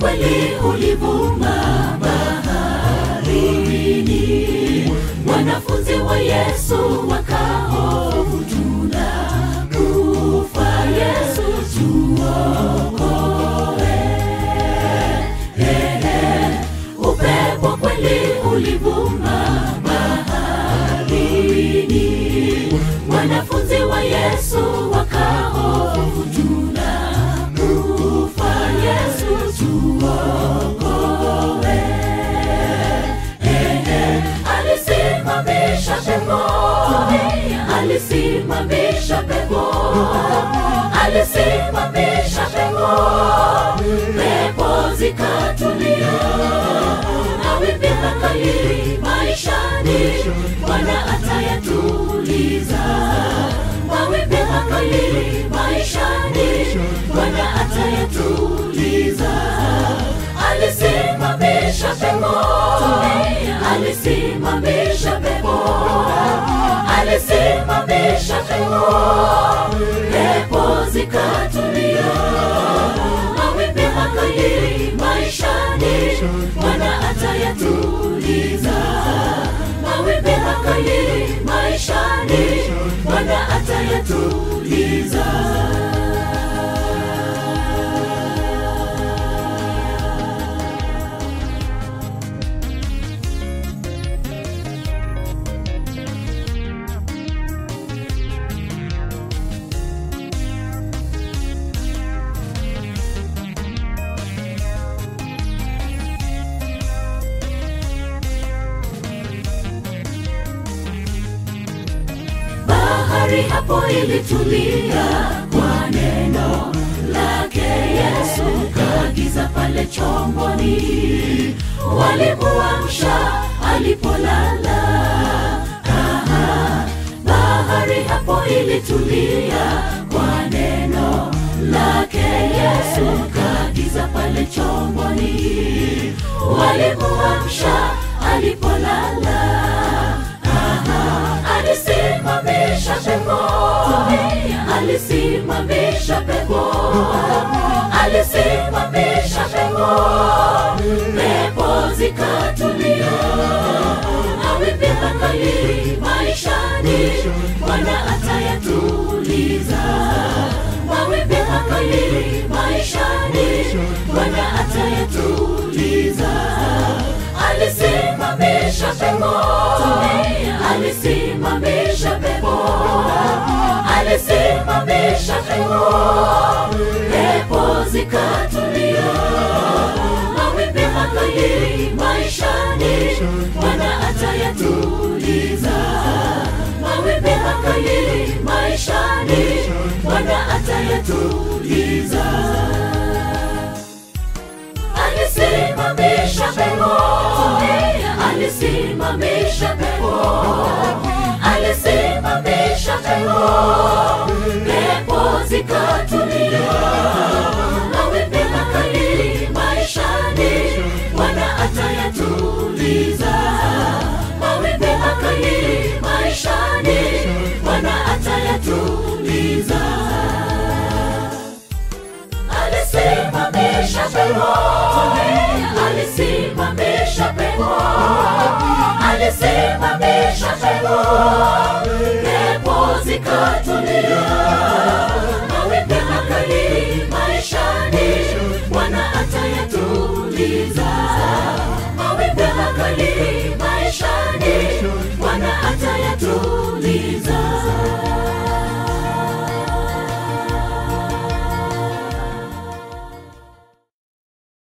kweli ulivuma baharini, wanafunzi wa Yesu wakahofu, tunakufa Yesu, tuokoe. Ehe, upepo kweli ulivuma baharini, wanafunzi wa Yesu wakahofu, tunakufa Yesu, tuokoe. Ehe, alisimamisha pepo, alisimamisha pepo, alisimamisha pepo, pepo zikatulia, mawimbi makali maishani, Bwana atayatuliza. Mawimbi makali maishani, Bwana atayatuliza. Alisimamisha pepo, alisimamisha pepo, alisimamisha pepo, pepo zikatulia. Mawimbi makali maishani, Bwana atayatuliza. Mawimbi makali maishani, Bwana atayatuliza. bahari hapo ilitulia kwa neno lake Yesu, kaagiza pale chomboni, walimuamsha alipolala. Aha, bahari hapo ilitulia kwa neno lake Yesu, kaagiza pale chomboni, walimuamsha alipolala. Aha, alisimamisha pepo, alisimamisha pepo, alisimamisha pepo, pepo zikatulia, mawimbi makali maishani, Bwana atayatuliza. Mawimbi makali maishani, Bwana atayatuliza. Alisimamisha pepo, alisimamisha pepo, alisimamisha pepo, pepo zikatulia. Mawimbi makali maishani, Bwana atayatuliza. Mawimbi makali maishani, Bwana atayatuliza alisimamisha pepo, alisimamisha pepo, alisimamisha pepo, pepo zikatulia. Mawimbi makali maishani, Bwana atayatuliza. Mawimbi makali maishani, Bwana atayatuliza alisimamisha pepo, alisimamisha pepo, alisimamisha pepo, pepo zikatulia. Mawimbi makali maishani, Bwana atayatuliza. Mawimbi makali maishani, Bwana atayatuliza.